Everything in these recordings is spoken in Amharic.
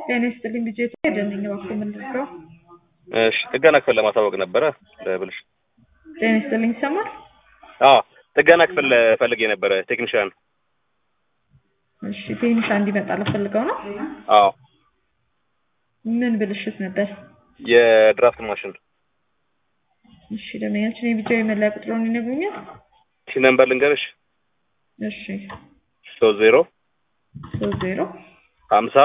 ጤና ይስጥልኝ ልጄ ደነኝ እባክዎ ምንድን ነው? እሺ ጥገና ክፍል ለማሳወቅ ነበረ ለብልሽ ጤና ይስጥልኝ ይሰማል? አዎ ጥገና ክፍል ፈልጌ ነበረ ቴክኒሻን እሺ ቴክኒሻ እንዲመጣ ፈልገው ነው? አዎ ምን ብልሽት ነበር? የድራፍት ማሽን እሺ ደንበኛችን የቢጃዊ መለያ ቁጥሩን ይነግሩኛል? ሲ ነምበር ልንገርሽ እሺ ሶስት ዜሮ ሶስት ዜሮ ሀምሳ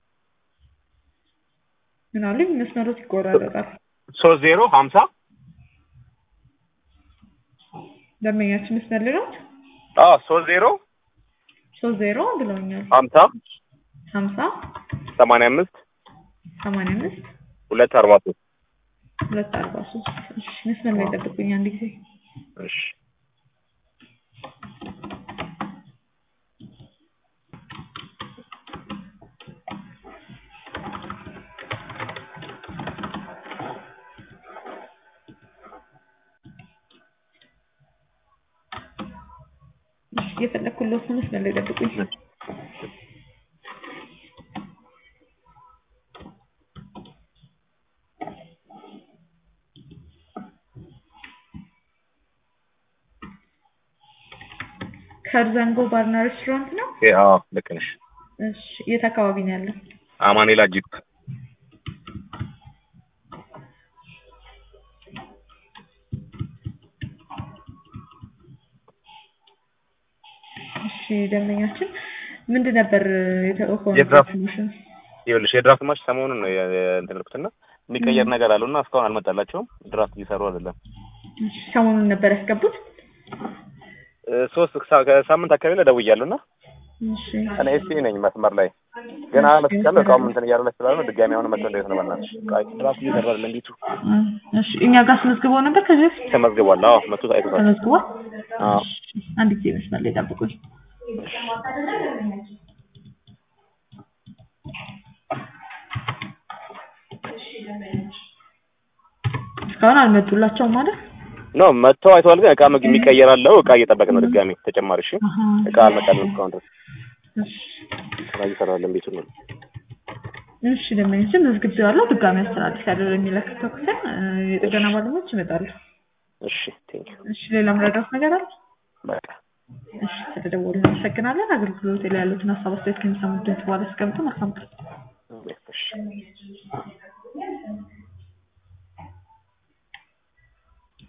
ምን አሉኝ? መስመሮት ይቆራረጣል። ሶስት ዜሮ ሀምሳ ደንበኛችን መስመር ላይ ናት? አዎ ሶስት ዜሮ ሶስት ዜሮ ብለውኛል። ሀምሳ ሀምሳ ሰማንያ አምስት ሰማንያ አምስት ሁለት አርባ ሶስት ሁለት አርባ ሶስት እሺ መስመር ላይ ጠብቁኝ አንድ ጊዜ እሺ እሺ እየፈለግኩለት ነው መስመር ላይ ጠብቁኝ ከርዘንጎ ባርና ሬስቶራንት ነው? አዎ ልክ ነሽ እሺ የት አካባቢ ነው ያለው? አማኔላ ጂፕ እሺ ደንበኛችን ምንድን ነበር የተሆነ የድራፍት ኢንፎርሜሽን? ይኸውልሽ የድራፍት ማሽ ሰሞኑን ነው የ- የ- እንትን ያልኩትና የሚቀየር ነገር አለው እና እስካሁን አልመጣላቸውም ድራፍት እየሰሩ አይደለም እሺ ሰሞኑን ነበር ያስገቡት? እ፣ ሶስት ሳ- ከሳምንት አካባቢ ላይ ደውያለሁ እና እሺ እኔ ኤስቲ ነኝ መስመር ላይ ግን አመስቻለሁ እቃውም እንትን እያለ ስላለ ነው ድጋሚ አሁን መጥቶ እንዴት ነው በእናትሽ እቃ ድራፍት እየሰራ አይደለም ቤቱ እሺ እኛ ጋር አስመዝግበው ነበር ከዚህ በፊት? ተመዝግቧል አዎ መቶ አይቶታል ተመዝግቧል? አዎ እሺ አንድ ጊዜ መስመር ላይ ጠብቁኝ እስካሁን አልመጡላቸውም ማለት ኖ መጥተው አይተዋል ግን እቃ ምግብ የሚቀየር አለው እቃ እየጠበቅ ነው ድጋሚ ተጨማሪ እሺ አሀ። እቃ አልመጣልንም እስካሁን ድረስ እሺ ስራ እየሰራ አይደለም ቤቱ ነው እሺ ደንበኞችን መዝግቤዋለሁ ድጋሚ አስተላልፍ ያለው የሚለክተው ክፍል እ፣ የጥገና ባለሙያዎች ይመጣሉ እሺ ቴንክ ዩ እሺ ሌላ ምረዳት ነገር አለ በቃ እሺ ስለደወሉ እናመሰግናለን አገልግሎት ላይ ያሉትን ሀሳብ አስተያየት ከሚሰሙት ድምጽ በኋላ አስቀምጡ መልካም ቀን እሺ